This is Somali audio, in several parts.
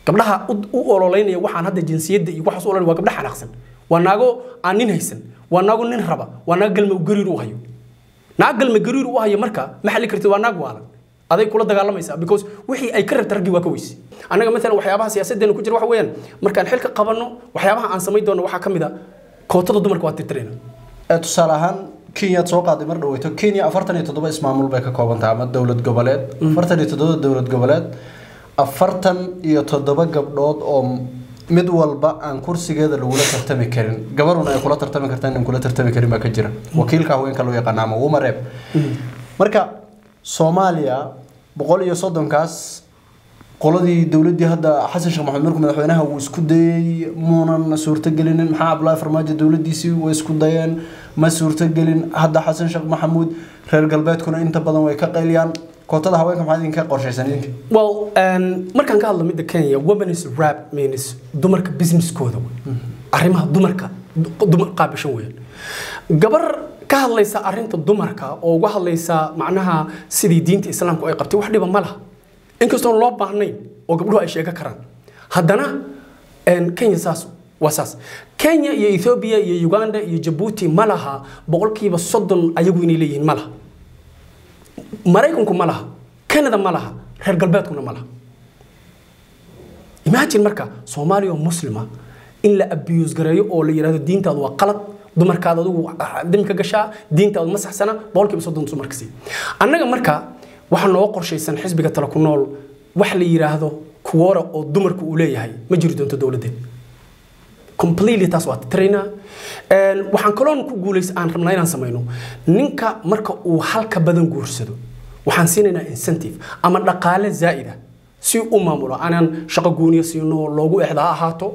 gabdhaha u ololeynaya waxaan hadda jinsiyadda iyo waxaas u ololeynaya waa gabdha xanaaqsan waa naago aan nin haysan waa naago nin raba waa naago galma gariir u hayo naag galma gariir u hayo marka ma xalli kartid waa naag waalan aday kula dagaalamaysaa because wixii ay ka rabta raggii waa ka weyse annaga maalan waxyaabaha siyaasaddeena ku jira waxa weeyaan markaan xilka qabanno waxyaabaha aan samayn doono waxaa ka mid a kootada dumarka waa tirtirayna tusaale ahaan kenyaad soo qaaday mar dhaweyto kenya afartan iyo toddoba ismaamul bay ka kooban tahay ama dowlad goboleed afartan iyo toddoba dowlad goboleed afartan iyo toddoba gabdhood oo mid walba aan kursigeeda lagula tartami karin gabaruna ay kula tartami kartaan in kula tartami karin baa ka jira wakiilka haweenka loo yaqaana ama wumareeb marka soomaaliya boqol iyo soddonkaas qoladii dowladii hadda xasan sheekh maxamed markuu madaxweynaha uu isku dayay muunan suurtagelinin maxaa abdullaahi farmaajo dowladiisii way isku dayeen ma suurtagelin hadda xasan sheekh maxamuud reer galbeedkuna inta badan way ka qayliyaan kootada haweenka maxaa idinka qorshaysan idinka well markaan ka hadlo midda kenya women's rap means dumarka businesskooda arrimaha dumarka dumar qaabishan weeyaan gabar ka hadlaysa arrinta dumarka oo uga hadlaysa macnaha sidii diinta islaamku ay qabtay wax dhiba ma laha inkastoon loo baahnayn oo gabdhuhu ay sheega karaan haddana kenya saas waa saas kenya iyo ethiopia iyo uganda iyo jabuuti ma laha boqolkiiba soddon ayagu inay leeyihiin ma laha maraykanku ma laha canada ma laha reer galbeedkuna ma laha imagine marka soomaaliya oo muslima in la abuse gareeyo oo la yidhahdo diintaadu waa qalad dumarkaada adigu dami ka gashaa diintaadu ma saxsana boqolkiiba soddon dumarka sii annaga marka waxaa noo qorshaysan xisbiga tala ku nool wax la yidhaahdo kuwora oo dumarku uu leeyahay ma jiri doonto dowladdeed completely taas waa titraynaa waxaan kaloon ku guulays aan rabnaa inaan samayno ninka marka uu halka badan guursado waxaan siinaynaa incentive ama dhaqaale zaa'id ah si u maamulo aanaan shaqo gooniya siino loogu exda ha ahaato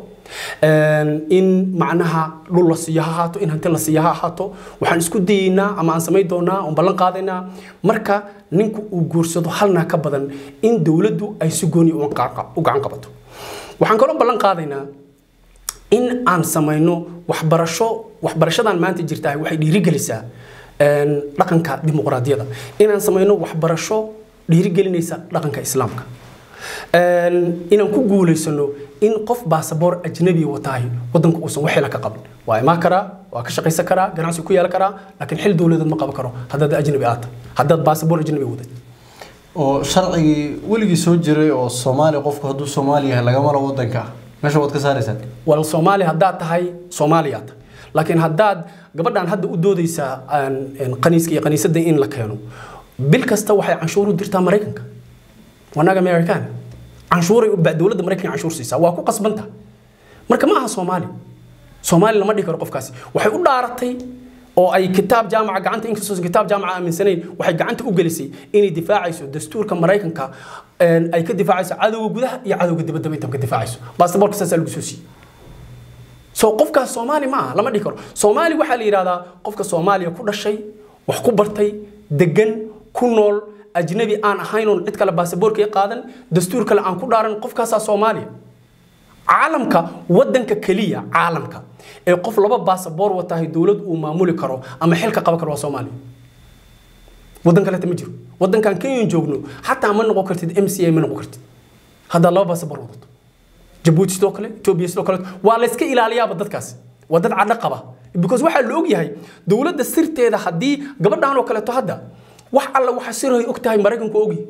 in macnaha dhul la siiyo ha ahaato in hanti la siiyo ha ahaato waxaan isku dayeynaa ama aan samayn doonaa oon ballan qaadaynaa marka ninku uu guursado halnaa ka badan in dowladdu ay si gooniya u gacan qabato waxaan kaloo ballan qaadaynaa in aan samayno waxbarasho waxbarashadan maanta jirta waxay dhiirigelisaa dhaqanka dimuqraadiyada inaan samayno waxbarasho dhiirigelinaysa dhaqanka islaamka inaan ku guulaysano in qof baasaboor ajnabi watahay wadanka uusan waxila ka qabin waa imaan karaa waa ka shaqaysan karaa ganacsi ku yeelan karaa laakiin xil dowladeed ma qaban karo haddaad ajnabi aad tahay haddaad baasaboor ajnabi wadad oo sharcigii weligii soo jiray oo soomaaliya qofku hadduu soomaali yahay lagama la wadanka meesha waad ka saaraysaan wal soomaali haddaad tahay soomaaliyaa tahay laakiin haddaad gabadhan hadda u doodaysaa qaniiska iyo qaniisadda in la keeno bil kasta waxay canshuur u dirtaa maraykanka wanaga americana canshuuray dowladda maraykanka canshuur siisaa waa ku qasbanta marka ma aha soomaali soomaali lama dhihi karo qofkaasi waxay u dhaaratay oo ay kitaab jaamaca gacanta inkastoo kitaab jaamaca aaminsanayn waxay gacanta u gelisay inay difaacayso dastuurka maraykanka ay ka difaacayso cadowga gudaha iyo cadowga dibadda intaba ka difaacayso baasaboorka saasaa lagu soo siiyey so qofkaas soomaali ma aha lama dhihi karo soomaali waxaa la yidhahdaa qofka soomaaliya ku dhashay wax ku bartay degan ku nool ajnabi aan ahayn oon cid kale baasaboorka qaadan dastuur kale aan ku dhaaran qofkaasaa soomaaliya caalamka wadanka keliya caalamka ee qof laba baasaboor watahay dowlad uu maamuli karo ama xilka qaban karo waa soomaaliya wadan kaleeta ma jiro wadankan kenyan joogno xataa ma noqon kartid m c a ma noqon kartid haddaad laba baasaboor wadato jabuuti sidoo kale etoobiya sidoo kale waa layska ilaaliyaaba dadkaasi waa dad cadho qaba because waxaa la ogyahay dowladda sirteeda haddii gabadhan oo kaleeto hadda wax alla waxa sirhay og tahay maraykanku ogyahay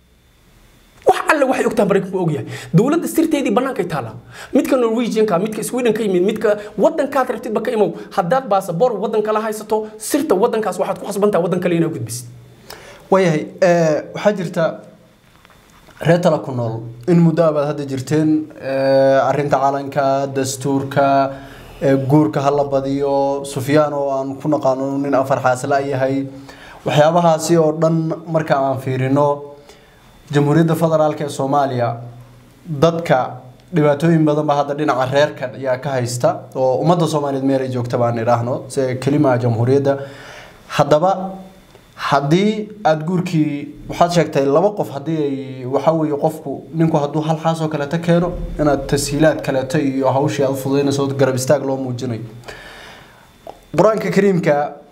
wax alle waxay ogtahay maraykanku ogyahay dowladda sirteedii bannaankay taallaa midka norwegianka midka sweden ka yimid midka wadankaad rabtidba ka imow haddaad baasaboor wadan kala haysato sirta wadankaas waxaad ku khasbantaha wadan kale inaad gudbisid waayahay waxaa jirta reer tala ku nool in muddo abaad hadda jirteen arinta calanka dastuurka guurka hala badiyo sufyaan oo aan ku naqaano nin afar xaasla yahay waxyaabahaasi oo dhan marka aan fiirino jamhuuriyadda federaalk ee soomaaliya dadka dhibaatooyin badan ba hadda dhinaca reerka ayaa ka haysta oo ummadda soomaaliyeed meel ay joogta baan idhaahno se kelimaha jamhuuriyadda haddaba haddii aada guurkii waxaad sheegtay laba qof haddii ay waxa weeye qofku ninku hadduu hal xaas oo kaleeto keeno inaad tashiilaad kaleeto iyo hawshii aad fududaynayso garab istaag loo muujinayo qur-aanka kariimka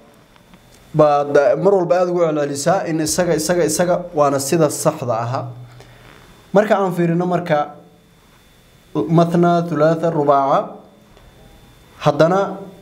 baad mar walba aada ugu celcelisaa in isaga isaga isaga waana sida saxda aha marka aan fiirino marka mathna thulaatha rubaaca haddana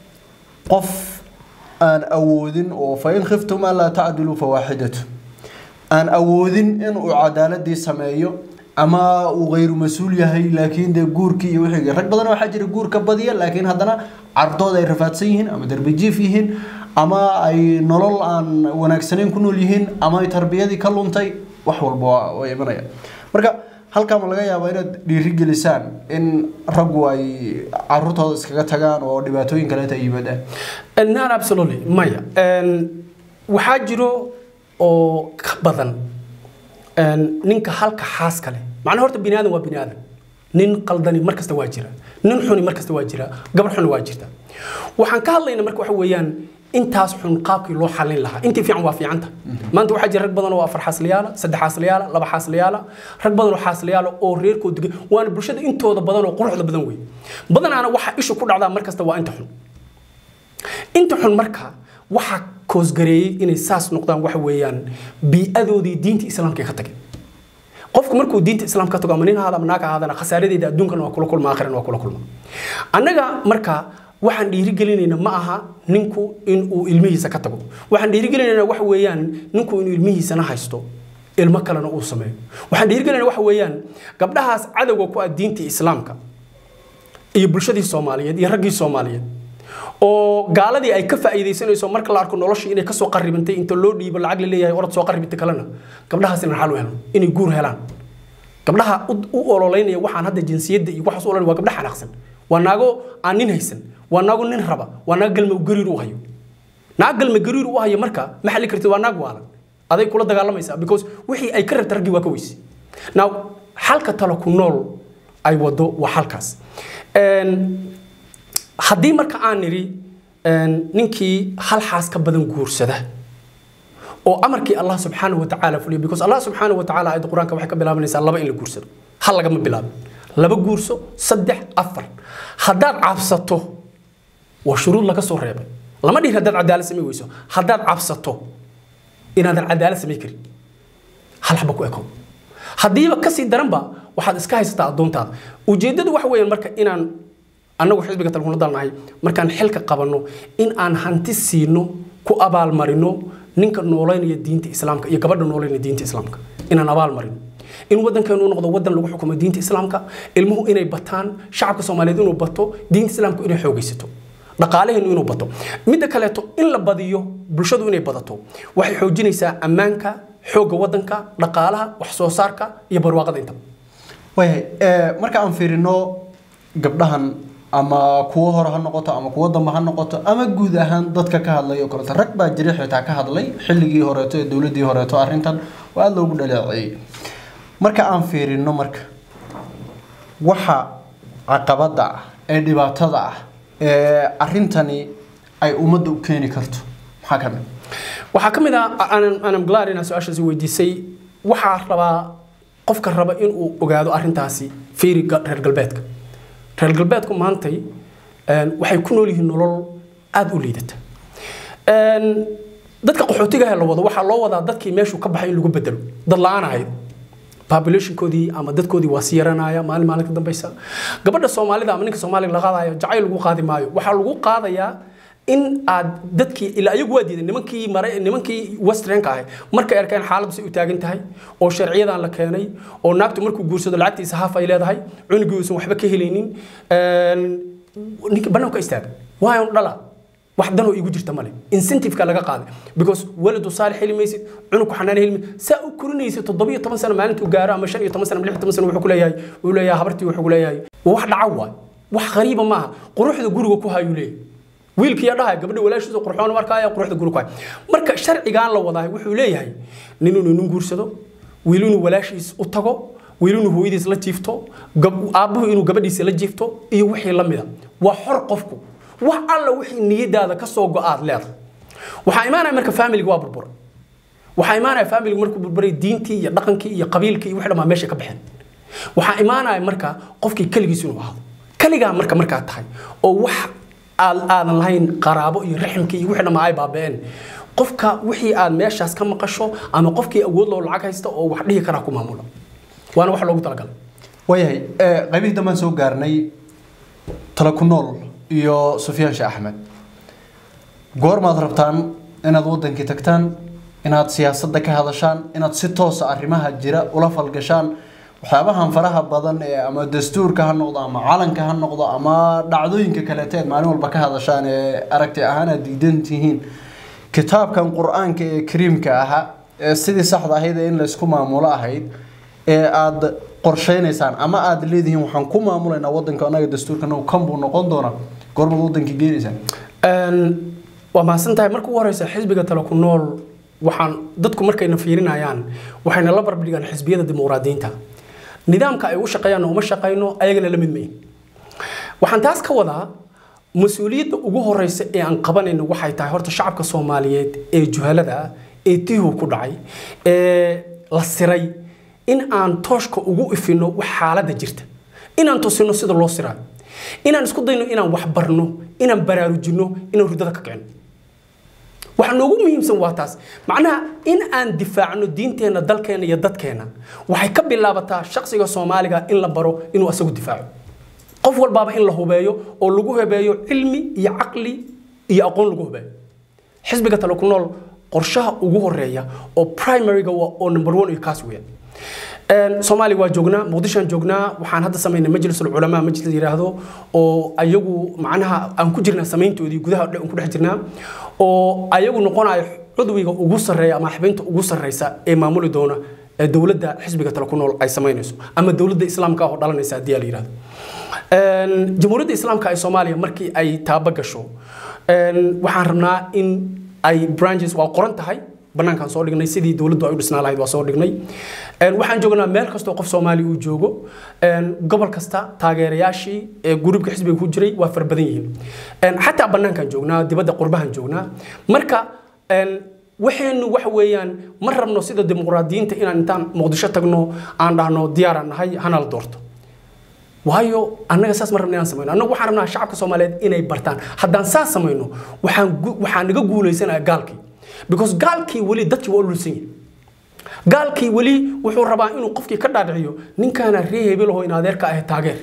qof aan awoodin oo fa in khiftum an laa tacdiluu fawaaxidatu aan awoodin inuu cadaaladii sameeyo ama uu khayru mas-uul yahay laakiin dee guurkii iyo wixii rag badan waxaa jira guurka badiya laakiin haddana cardooda ay rafaadsan yihiin ama darbijiif yihiin ama ay nolol aan wanaagsanayn ku nool yihiin ama ay tarbiyadii ka luntay wax walba waa- way imanayaan marka halkaa ma laga yaabaa inaad dhiirigelisaan in raggu ay caruurtooda iskaga tagaan oo dhibaatooyin kaleeta ay yimaadaan not absolutely maya Een, waxaa jiro oo ka badan een, ninka halka xaaska leh macnaha horta bini aadan waa bini aadan nin qaldani mar kasta waa jira nin xuni mar kasta waa jira gabar xuni waa jirta waxaan ka hadlaynaa marka waxa weeyaan intaas xun qaabkii loo xalin lahaa intii fiican waa fiicanta maanta waxaa jira rag badan oo afar xaasliyaala saddex xaasliyaala laba xaasliyaala rag badan oo xaasliyaala oo reerkooda degan waana bulshada intooda badan oo quruxda badan wey badanaana waxa ishu ku dhacdaa mar kasta waa inta xun inta xun marka waxaa koosgareeyey inay saas noqdaan waxa weeyaan bii'adoodii diinta islaamka ay ka tageen qofku markuu diinta islaamka ka tago ama nin ahaada ama naag ahaadana khasaaradeeda adduunkana waa kula kulma aakhirana waa kula kulma annaga marka waxaan dhiirigelinayna ma aha ninku inuu ilmihiisa ka tago waxaan dhiirigelinayna waxa weeyaan ninku inuu ilmihiisana haysto ilmo kalena uu sameeyo waxaan dhiirigelinayna waxa weeyaan gabdhahaas cadowga ku ah diinta islaamka iyo bulshadii soomaaliyeed iyo raggii soomaaliyeed oo gaaladii ay ka faa'iidaysanayso marka la arko noloshii inay kasoo qarribantay inta loo dhiibo lacag la leeyahay orad soo qarribinta kalena gabdhahaas inaan xal u helno inay guur helaan gabdhaha u- u ololeynaya waxaan hadda jinsiyadda iyo waxaas u ololay waa gabdha xanaaqsan waa naago aan nin haysan waa naago nin raba waa naago galma gariir u hayo naag galma gariir u hayo marka ma xalli kartid waa naag waalan aday kula dagaalamaysaa because wixii ay ka rabta raggii waa ka weyse now xalka talo ku nool ay wado waa halkaas Een, haddii marka aan nidhi een, ninkii hal xaas ka badan guursada oo amarkii allah subxaanahu wa tacaala fuliyo because allah subxaanahu wa tacaala aayadda qur-aanka waxay ka bilaabanaysaa laba in la guursado hal lagama bilaabin laba guurso saddex afar haddaad cabsato waa shuruud laga soo reebay lama dhihin haddaad cadaalad samay weyso haddaad cabsato inaadan cadaalad samay karin hal xaba ku ekow haddiiba kasii daranba waxaad iska haysataa addoontaada ujeeddadu waxa weeyaan marka inaan annagu xisbiga talkuna dalnahay markaan xilka qabanno in aan hanti siino ku abaalmarino ninka nooleynaya diinta islaamka iyo gabadha nooleynaya diinta islaamka inaan abaalmarino in waddankeenu noqdo waddan lagu xukumo diinta islaamka ilmuhu inay bataan shacabka soomaaliyeed inuu bato diinta islaamka inay xoogaysato dhaqaalaheenu inuu bato midda kaleeto in la badiyo bulshadu inay badato waxay xoojinaysaa ammaanka xoogga waddanka dhaqaalaha wax soo saarka iyo barwaaqada intaba waayahay ee, marka aan fiirino gabdhahan ama kuwo hore ha noqoto ama kuwo dambe ha noqoto ama guud ahaan dadka ka hadlay oo kaleeto rag baa jira xitaa ka hadlay xilligii horeeto ee dowladdii horeeto arrintan oo aada loogu dhaleeceeyey marka aan fiirino marka waxa caqabada ah ee dhibaatada ah ee arrintani ay ummadda u keeni karto maxaa ka mid waxaa ka mid ah aanan aanan glad inaan su-aashaasi weydiisay waxaa rabaa qofka raba inuu ogaado arrintaasi fiiri ga- reer galbeedka reer galbeedku maantay een, waxay ku nool yihiin nolol aada u liidata Een, dadka qaxootiga la wado waxaa loo wadaa dadkii meeshuu ka baxay in lagu bedelo dad la-aan ahayd populationkoodii ama dadkoodii waa sii yaranaya maalin maalin ka dambeysa gabadha soomaalida ama ninka soomaaliga la qaadayo jacayl lagu qaadi maayo waxaa lagu qaadayaa in aad dadkii ilaa ayagu waa diiday nimankii mare nimankii westernka ahay markay arkeen xaaladdu say u taagan tahay oo sharciyadan la keenay oo naagtu markuu guursado lacagtiisa haaf ay leedahay cunugii uusan waxba ka helaynin een, ninka bannaanka istaaga waayo dhala wax danoo iigu jirta male incentiveka laga qaaday because waladu saalix heli maysid cunugku xanaan heli maysid saa u korinaysa toddobiyo toban sano maalintuu gaaro ama shan iyo toban sano ama lix iyo toban sano wuxuu ku leeyahay wuxuu leeyahay habartii wuxuu ku leeyahay waa wax dhaca waay wax qariiba maaha quruxda guriga ku hayuu leeyahay wiilkiiya dhahay gabadha walaashiisa qurxoon markaaya quruxda guriga ku hay marka sharcigaan la wadaay wuxuu leeyahay nin inuu nin guursado wiil inuu walaashiis u tago wiil inuu hooyadiis la jiifto gab- aabbuhu inuu gabadhiisa la jiifto iyo wixii la mida waa xor qofku wax alla wixii niyadaada ka soo go-aad leedahay waxaa imaanaya marka faamiliga waa burbura waxaa imaanaya faamiliga markuu burburay diintii iyo dhaqankii iyo qabiilkii iyo wixii dhammaa meesha ka baxeen waxaa imaanaya marka qofkii keligiis inuu ahaado keligaa marka markaa tahay oo wax aad aadan lahayn qaraabo iyo raximkii iyo wixii dhammaa ay baaba'een qofka wixii aad meeshaas ka maqasho ama qofkii awood loo lacag haysta oo wax dhihi karaa ku maamula waana wax loogu talagalay waayahay ee, qaybihii dambaan soo gaarnay tala ku nool iyo sufyaan sheekh axmed goormaad rabtaan inaad wadankii tagtaan inaad siyaasadda ka hadashaan inaad si toosa arrimaha jira ula falgashaan waxyaabahan faraha badan ee ama dastuurka ha noqdo ama calanka ha noqdo ama dhacdooyinka kaleete eed maalin walba ka hadashaan ee aragti ahaan aad diidan tihiin kitaabkan qur-aanka ee kariimka ahaa ee sidii saxda ahayd ee in laysku maamulo ahayd ee aad qorsheynaysaan ama aad leedihiin waxaan ku maamulaynaa wadanka anaga dastuurkana kan buu noqon doonaa goormaad wadankii geenaysaan Een, waa mahadsan tahay marka ugu horeysa xisbiga tale ku nool waxaan dadku markayna fiirinayaan waxayna la barbardhigaan xisbiyada dimuqraadiyiinta nidaamka ay u shaqeeyaan uma shaqeyno ayagana la mid mayin waxaan taas ka wadaa mas-uuliyadda ugu horeysa ee aan qabanayno waxay tahay horta shacabka soomaaliyeed ee juhalada ah ee tihu ku dhacay ee la siray in aan tooshka ugu ifino wax xaaladda jirta inaan tusino sida loo siraayo inaan isku dayno inaan wax barno inaan baraarujino inaan hurdada ka kicino waxa noogu muhiimsan waa taas macnaha in aan difaacno diinteenna dalkeenna iyo dadkeenna waxay ka bilaabataa shaqsiga soomaaliga in la baro inuu asagu difaaco qof walbaaba in la hubeeyo oo lagu hubeeyo cilmi iyo caqli iyo aqoon lagu hubeeyo xisbiga tale ku nool qorshaha ugu horeeya oo primaryga waa oo number one iyo kaas weeyaan Een, soomaaliya waa joognaa muqdishoan joognaa waxaan hadda samaynay majlisul culamaa majlis la yidhaahdo oo ayagu macnaha aan ku jirnaa samayntoodii gudaha dhan ku dhex jirnaa oo ayagu noqonayo cudwiga ugu sarreeya ama xubinta ugu sarreysa ee maamuli doona ee dowladda xisbiga tale ku nool ay samaynayso ama dowladda islaamka ah oo dhalanaysa haddii la yidhahdo Een, jamhuuriyadda islaamka ee soomaaliya markii ay taaba gasho een, waxaan rabnaa in ay branches waa qoran tahay banaankaan soo dhignay sidii dowladdu ay u dhisnaa lahayd waa soo dhignay Een, waxaan joognaa meel kastoo qof soomaali uu joogo Een, gobol kasta taageerayaashii ee gurubka xisbiga ku jiray waa fara badan yihiin Een, xataa banaankaan joognaa dibadda qurbahan joognaa marka een, waxaynu waxa weeyaan ma rabno sida dimuqraadiyiinta inaan intaan muqdisho tagno aan dhahno diyaaraan nahay hana la doorto waayo annaga saas ma rabna inaan samayno annagu waxaan rabnaa shacabka soomaaliyeed inay bartaan haddaan saas samayno waxaan gu- waxaan naga guulaysanaya gaalkii because gaalkii weli dadkii waa ululsan yahay gaalkii weli wuxuu rabaa inuu qofkii ka dhaadhiciyo ninkaana ree hebelahoo in adeerka ah taageer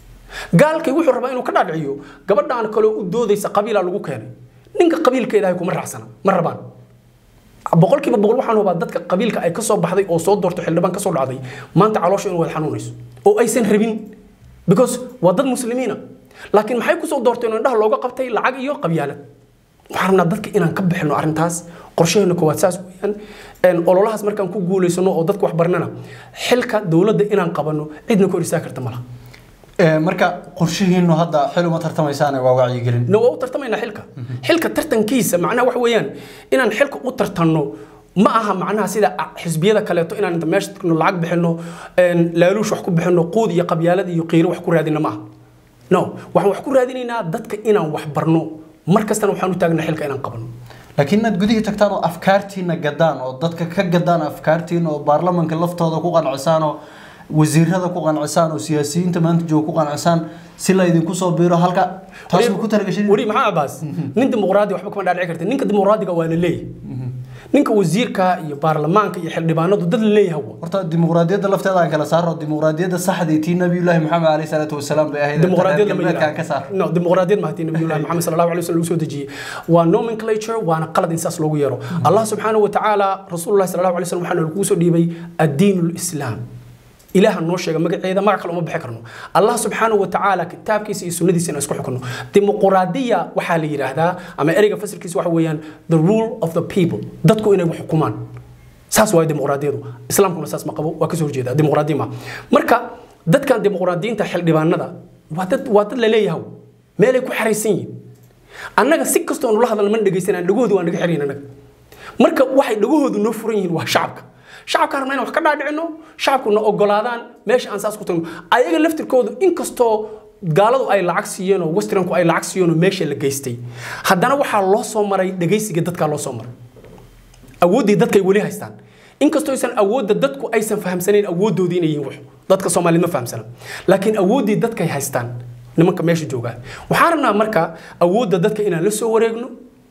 gaalkii wuxuu rabaa inuu ka dhaadhiciyo gabadhaan kaloo u doodaysa qabiilaa lagu keenay ninka qabiilkeeda ay kuma raacsana ma rabaan boqolkiiba boqol waxaan hubaa dadka qabiilka ay kasoo baxday oo soo doorto xildhibaan kasoo dhacday maanta caloosha inuu wada xanuunayso oo aysan rabin because waa dad muslimiina laakiin maxay kusoo doorteen oo indhaha looga qabtay lacag iyo qabyaalad waxaan rabnaa dadka inaan ka bixino arrintaas qorshaheena koowaad saas weeyaan Een, ololahaas markaan ku guulaysano oo dadka wax barnana xilka dowladda inaan qabano cidna ka hor istaagi karta malaha Ee, marka qorshihiinu hadda xil uma tartamaysaane waa wacyigelin na waa u tartamaynaa xilka xilka tartankiisa macnaha waxa weeyaan inaan xilka u tartanno ma aha macnaha sida xisbiyada kaleeto inaan inta meesha tagno lacag bixino een, laaluush wax ku bixino quud iyo qabyaalad iyo qiiro wax ku raadina ma aha no waxaan wax ku raadinaynaa dadka inaan wax barno mar kastana waxaan u taagnaa xilka inaan qabano laakiin inaad gudihii tagtaan oo afkaartiina gadaan oo dadka ka gadaan afkaartiina oo baarlamanka laftooda ku qancisaan oo wasiirada ku qancisaan oo siyaasiyiinta maanta jooga ku qancisaan si la idinku soo biiro halka taas ma ku talagashin wari maxaa abaas nin dimuqraadi waxba kama dhaadhici karta ninka dimuqraadiga waa la leeyahay ninka wasiirka iyo baarlamaanka iyo xildhibaanadu dad la leeyahay waa horta dimuqraadiyadda lafteeda aan kala saaro dimuqraadiyadda saxdii tii nabiyullaahi maxamed caleyhi salaatu wasalaam bay ahayd dimuqraadiyad lama galbeedkaan ka saar no dimuqraadiyad ma hatii nabiyullahi maxamed sallallahu alayhi wasallam lagu soo dejiyey waa nomenclature waana qalad in saas loogu yeero allah subxaanahu wa tacaala rasuulullahi sallallahu alayhi wasallam waxaana lagu soo dhiibay addiinu lislaam ilaaha noo sheega magaceeda magac kale uma bixi karno allah subxaanahu wa tacaala kitaabkiisa iyo sunnadiisa inaan isku xukunno dimuqraadiya waxaa la yidhaahdaa ama ereyga fasilkiisa waxa weeyaan the rule of the people dadku inay wax xukumaan saas waayo dimuqraadiyadu islaamkuna saas ma qabo waa kasoo horjeeda dimuqraadiya ma marka dadkan dimuqraadiyiinta xildhibaanada waa dad waa dad la leeyahay meelay ku xaraysan yihiin annaga si kastoo nula hadalna mana dhegaysanaan dhagahoodu waa naga xirayn annaga marka waxay dhagahoodu noo furan yihiin waa shacabka shacabka rabna inaan wax ka dhaadhicino shacabkuna ogolaadaan meesha aan saas ku tagno ayaga laftirkoodu inkastoo gaaladu ay lacag siiyeen oo westernku ay lacag siiyeen oo meesha la geystay haddana waxaa loo soo maray dhegaysiga dadkaa loo soo maray awooddii dadkay weli haystaan inkastoo aysan awoodda dadku aysan fahamsanayn awooddoodii inay yihiin wax dadka soomaaliyeed ma fahamsana laakiin awooddii dadkay haystaan nimanka meesha joogaa waxaan rabnaa marka awoodda dadka inaan la soo wareegno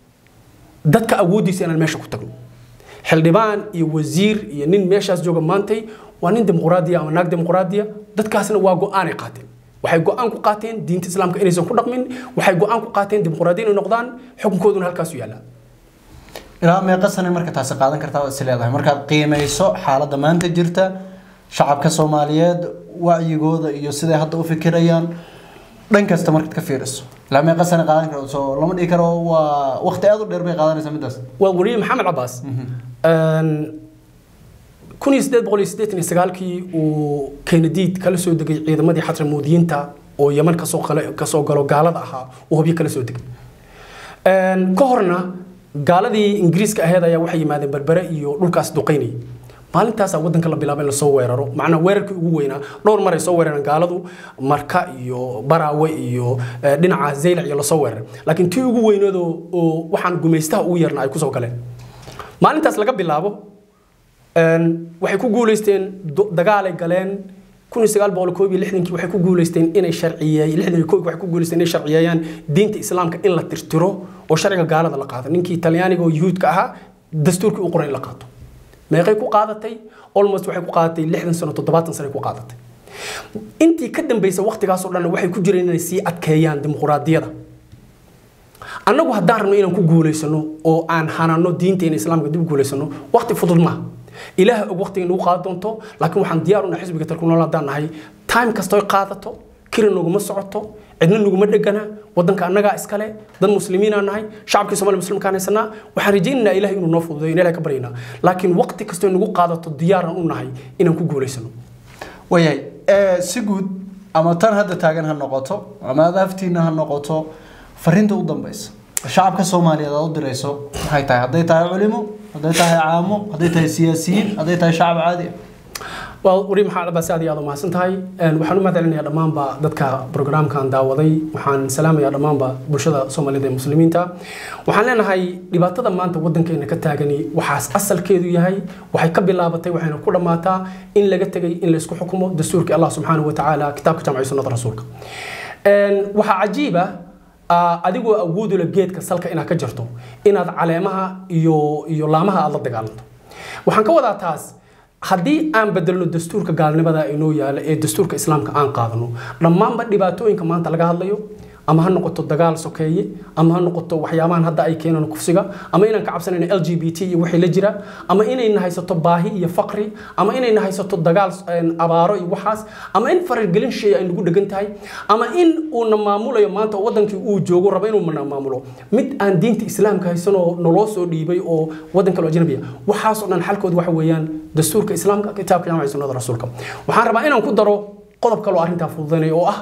dadka awooddiisa inaan meesha ku tagno xildhibaan iyo wasiir iyo nin meeshaas jooga maantay waa nin dimuqraadiya ama naag dimuqraadiya dadkaasna waa go-aanay qaateen waxay go-aan ku qaateen diinta islaamka inaysan ku dhaqmin waxay go-aan ku qaateen dimuqraadiya inay noqdaan xukunkooduna halkaasu yaallaa ilaa meeqa sane marka taasi qaadan kartaa is leedahay markaad qiimeyso xaaladda maanta jirta shacabka soomaaliyeed wacyigooda iyo siday hadda u fikirayaan dhan kasta markaad ka fiiriso ilaa meeqa sane qaadan karto soo lama dhihi karo waa waqti aada u dheer bay qaadanaysaa midaas waa wariye maxamed cabaas kun iyo sideed boqol iyo siddeetan iyo sagaalkii uu kenadiid kala soo degay ciidamadii xatramuudiyiinta oo yeman kasoo qale- kasoo galo gaalada ahaa uu hubyo kala soo degay ka horna gaaladii ingiriiska aheed ayaa waxay yimaadeen berbere iyo dhulkaas duqaynayay maalintaasaa wadanka la bilaabay in lasoo weeraro macnaa weerarkii ugu weynaa dhowr mar ay soo weerareen gaaladu marka iyo baraawe iyo eh, dhinaca zaylac iyo lasoo weeraray laakiin tii ugu weyneedoo oo waxaan gumaystaha ugu yarna ay kusoo galeen maalintaas laga bilaabo een, waxay ku guuleysteen do- dagaalay galeen kun iyo sagaal boqol koob iyo lixdankii waxay ku guuleysteen inay sharciyeey lixdan iyo koob waxay ku guuleysteen inay sharciyeeyaan diinta islaamka in la tirtiro oo sharciga gaalada la qaado ninkii talyaaniga oo yuhuudka ahaa dastuurkii u qoray in la qaato meeqay ku qaadatay almost waxay ku qaadatay lixdan sano toddobaatan sano ku qaadatay intii ka dambeysay waqtigaasoo dhan waxay ku jireen inay sii adkeeyaan dimuqraadiyada annagu haddaan rabno inaan ku guulaysano oo aan hanano diinteena islaamka dib u guulaysano waqti fudud maaha ilaaha og waqtiga nagu qaadan doonto laakiin waxaan diyaar u nahay xisbiga talku nool haddaan nahay time kastoy qaadato kiri naguma socoto cidna naguma dhegana wadanka annagaa iskale dad muslimiinaa nahay shacabkii soomaaliya muslimkaan haysanaa waxaan rajaynaynaa ilaah inuu noo fududeeyo in ilaah ka baryaynaa laakiin waqti kastoy nagu qaadato diyaaran u nahay inaan ku guulaysano waayahay ee, si guud ama tan hadda taagan ha noqoto ama adaaftiina ha noqoto fariinta u dambeysa shacabka soomaaliyeed aad u dirayso maxay tahay hadday tahay culimo hadday tahay caamo hadday tahay siyaasiyiin hadday tahay shacab caadi ah waa wari maxamed cabaas aad iyo aad u mahadsan tahay Een, waxaan u mahadcelinayaa dhammaanba dadka programkan daawaday waxaan salaamayaa dhammaanba bulshada soomaaliyeed ee muslimiinta waxaan leenahay dhibaatada maanta wadankeena ka taagani waxaas asalkeedu yahay waxay ka bilaabatay waxayna ku dhammaataa in laga tegay in laysku xukumo dastuurkii allah subxaanahu wa tacaala kitaabka jamciyo sunnada rasuulka Een, waxaa cajiiba ah, adigoo awood u leh geedka salka inaad ka jarto inaad caleemaha iyo iyo laamaha aad la dagaalanto waxaan ka wadaa taas haddii aan bedelno dastuurka gaalnimada inoo yaala ee dastuurka islaamka aan qaadano dhammaanba dhibaatooyinka maanta laga hadlayo ama ha noqoto dagaal sokeeye ama ha noqoto waxyaabahan hadda ay keenaan kufsiga ama inaan ka cabsanayno l g b t iyo wixii la jira ama inayna haysato baahi iyo faqri ama inayna haysato dagaal een, abaaro iyo waxaas ama in faragelin shay ay nagu dhegan tahay ama in uuna maamulayo maanta oo wadankii uu joogo rabo inuu mana maamulo mid aan diinta islaamka haysanoo naloo soo dhiibay oo wadan kale oo ajnabi ah waxaasoo dhan xalkooda waxa weeyaan dastuurka islaamka kitaabka jaamaca sunnada rasuulka waxaan rabaa inaan ku daro qodob kale oo arrintaa fududaynaya oo ah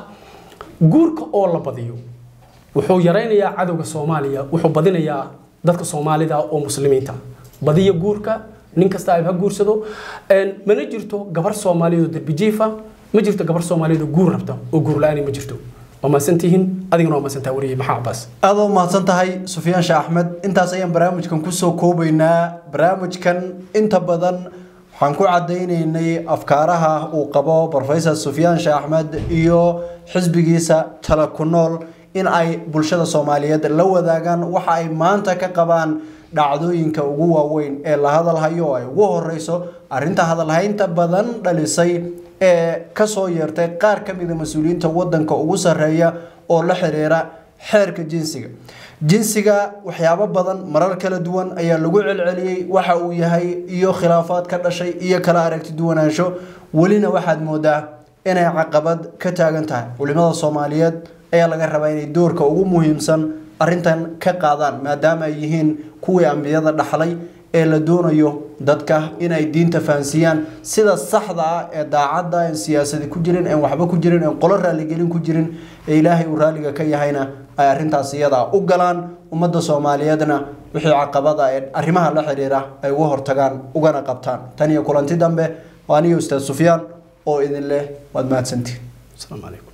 guurka oo la badiyo wuxuu yaraynayaa cadowga soomaaliya wuxuu badinayaa dadka soomaalida oo muslimiinta badiya guurka nin kasta ay ha guursado Een, mana jirto gabar soomaaliyeed oo derbijiifa ma jirto gabar soomaaliyeed oo guur rabta oo guur la-aan ma jirto waa mahadsantihiin adigana waa mahadsantaa wariyey maxaa cabaas aad u mahadsan tahay sufyaan sheekh axmed intaas ayaan barnaamijkan kusoo koobaynaa barnaamijkan inta badan waxaan ku cadaynaynay afkaaraha uu qabo professor sufyaan sheekh axmed iyo xisbigiisa tala ku nool in ay bulshada soomaaliyeed la wadaagaan waxa ay maanta ka qabaan dhacdooyinka ugu waaweyn ee la hadalhayo oo ay ugu horeyso arrinta hadalhaynta badan dhalisay ee kasoo yeertay qaar ka mida mas-uuliyiinta wadanka ugu sarreeya oo la xiriira xeerka jinsiga jinsiga waxyaabo badan marar kala duwan ayaa lagu celceliyey waxa uu yahay iyo khilaafaad ka dhashay iyo kala aragti duwanaansho welina waxaad moodaa inay caqabad ka taagan tahay culimada soomaaliyeed ayaa laga rabaa inay doorka ugu muhiimsan arrintan ka qaadaan maadaama ay yihiin kuwii ambiyada dhaxlay ee la doonayo dadka inay diinta fahansiiyaan sida saxda ah ee daacadda aan siyaasadi ku jirin aan waxba ku jirin aan qolo raaligelin ku jirin ee ilaahay uu raaliga ka yahayna ay arrintaas iyada u galaan ummadda soomaaliyeedna wixii caqabada ee arrimaha la xiriira ay uga hortagaan ugana qabtaan tan iyo kulanti dambe waa aniyo ustaad sufyaan oo idin leh waad mahadsantihin asalaamu calaykum